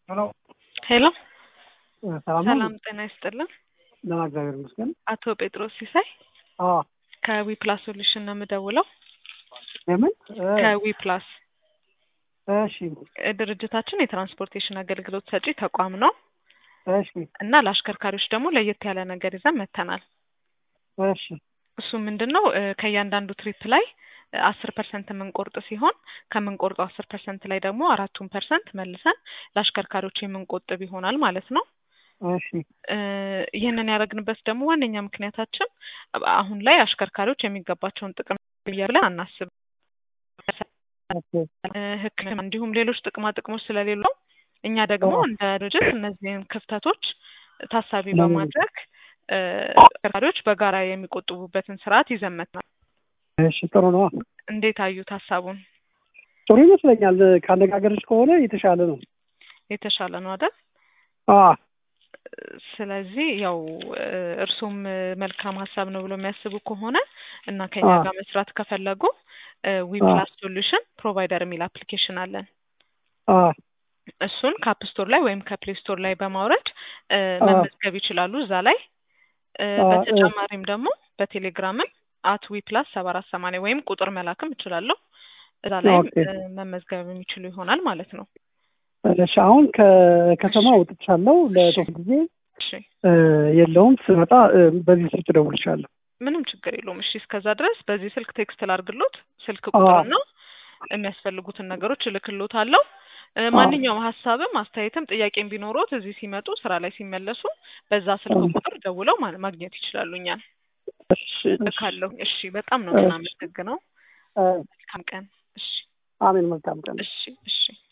ሄሎ ሄሎ ሰላም ነው? ሰላም ጤና ይስጥልን። ደህና እግዚአብሔር ይመስገን። አቶ ጴጥሮስ ሲሳይ አዎ ከዊ ፕላስ ሶሉሽን ነው የምደውለው። የምን እ፣ ከዊ ፕላስ እሺ እ፣ ድርጅታችን የትራንስፖርቴሽን አገልግሎት ሰጪ ተቋም ነው እሺ እና ለአሽከርካሪዎች ደግሞ ለየት ያለ ነገር ይዘን መጥተናል። እሺ እሱ ምንድን ነው እ፣ ከእያንዳንዱ ትሪፕ ላይ አስር ፐርሰንት የምንቆርጥ ሲሆን ከምንቆርጠው አስር ፐርሰንት ላይ ደግሞ አራቱን ፐርሰንት መልሰን ለአሽከርካሪዎች የምንቆጥብ ይሆናል ማለት ነው። እሺ እ፣ ይህንን ያደረግንበት ደግሞ ዋነኛ ምክንያታችን አሁን ላይ አሽከርካሪዎች የሚገባቸውን ጥቅም ብለን አናስብም። ኦኬ እ፣ ሕክምና እንዲሁም ሌሎች ጥቅማ ጥቅሞች ስለሌለው እኛ ደግሞ አዎ። እንደ ድርጅት እነዚህን ክፍተቶች ታሳቢ ለምን? በማድረግ እ፣ አሽከርካሪዎች በጋራ የሚቆጥቡበትን ስርዓት ይዘን መጥተናል። እሺ ጥሩ ነው። እንዴት አዩት ሀሳቡን? ጥሩ ይመስለኛል። ከአነጋገርሽ ከሆነ የተሻለ ነው። የተሻለ ነው አይደል? አ ስለዚህ ያው እ፣ እርሶም እ፣ መልካም ሀሳብ ነው ብሎ የሚያስቡ ከሆነ እና ከኛ አዎ። ጋር መስራት ከፈለጉ ዊ አዎ። ፕላስ ሶሉሽን ፕሮቫይደር የሚል አፕሊኬሽን አለን። አ እሱን ከአፕ ስቶር ላይ ወይም ከፕሌይ ስቶር ላይ በማውረድ እ፣ አዎ። መመዝገብ ይችላሉ እዛ ላይ እ፣ አዎ፣ በተጨማሪም ደግሞ በቴሌግራምም አት ዊ ፕላስ ሰባ አራት ሰማንያ ወይም ቁጥር መላክም እችላለሁ እዛ ላይም ኦኬ። እ፣ መመዝገብ የሚችሉ ይሆናል ማለት ነው። እሺ አሁን ከከተማ ወጥቻለሁ ለተወሰነ ጊዜ እሺ እ፣ የለውም ስመጣ እ፣ በዚህ ስልክ እደውልልሻለሁ። ምንም ችግር የለውም። እሺ እስከዛ ድረስ በዚህ ስልክ ቴክስት ላርግሎት ስልክ አዎ። ቁጥርና የሚያስፈልጉትን ነገሮች እልክሎታለሁ። እ፣ አዎ። ማንኛውም ሀሳብም አስተያየትም ጥያቄም ቢኖሮት እዚህ ሲመጡ ስራ ላይ ሲመለሱ በዛ ስልክ አዎ። ቁጥር ደውለው ማ- ማግኘት ይችላሉ እኛን እሺ እሺ እልካለሁ። እሺ በጣም ነው እሺ የምናመሰግነው። እ፣ መልካም ቀን። እሺ አሜን። መልካም ቀን። እሺ እሺ